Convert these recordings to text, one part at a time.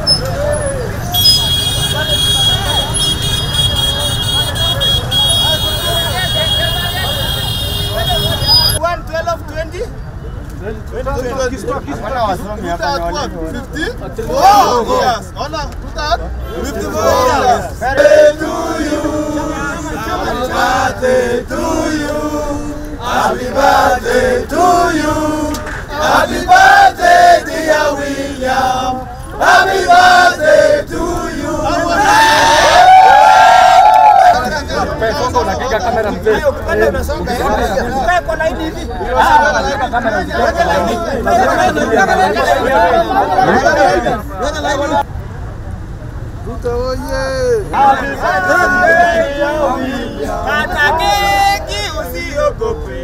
Kata keki usiogope.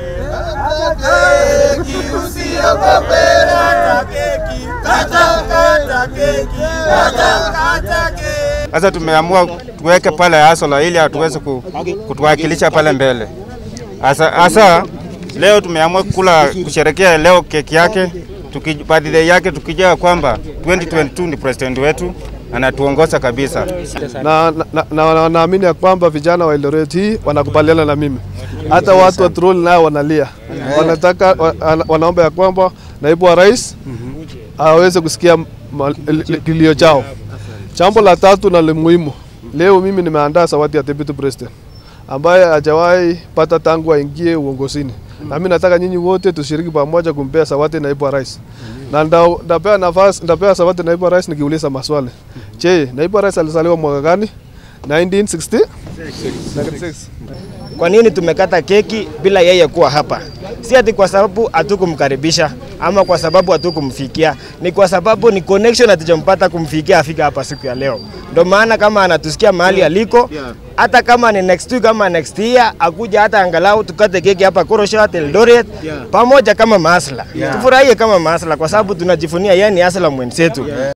Kata keki. Kata kata keki. Kata kata keki. Sasa tumeamua tuweke pale Asola ili atuweze ku- kutuwakilisha pale mbele. Asa, asa leo tumeamua kula kusherekea leo keki yake tuki, birthday yake tukijua kwamba 2022 ni president wetu anatuongoza kabisa. na na- na- na- naamini ya kwamba vijana wa Eldoret hii wanakubaliana na mimi, hata watu wa Trol nao wanalia, wanataka wa- ana- wanaomba ya kwamba naibu wa rais aweze kusikia ma- li- kilio chao. Jambo la tatu na la muhimu, leo mimi nimeandaa zawadi ya deputy president ambaye hajawahi pata tangu aingie uongozini, na mimi nataka nyinyi wote tushiriki pamoja kumpea zawadi naibu wa rais na nda- ndapea nafasi ndapea zawadi naibu wa rais nikiuliza maswali. Je, naibu wa rais alizaliwa mwaka gani? 1960 96. Kwa nini tumekata keki bila yeye kuwa hapa? Si ati kwa sababu hatukumkaribisha ama kwa sababu hatukumfikia, ni kwa sababu ni connection hatujampata kumfikia afika hapa siku ya leo. Ndio maana kama anatusikia mahali aliko, hata kama ni next week ama next year, akuja hata angalau tukate keki hapa Koroshat, Eldoret pamoja kama masla, tufurahie kama masla, kwa sababu tunajifunia yeye ni asla mwenzetu.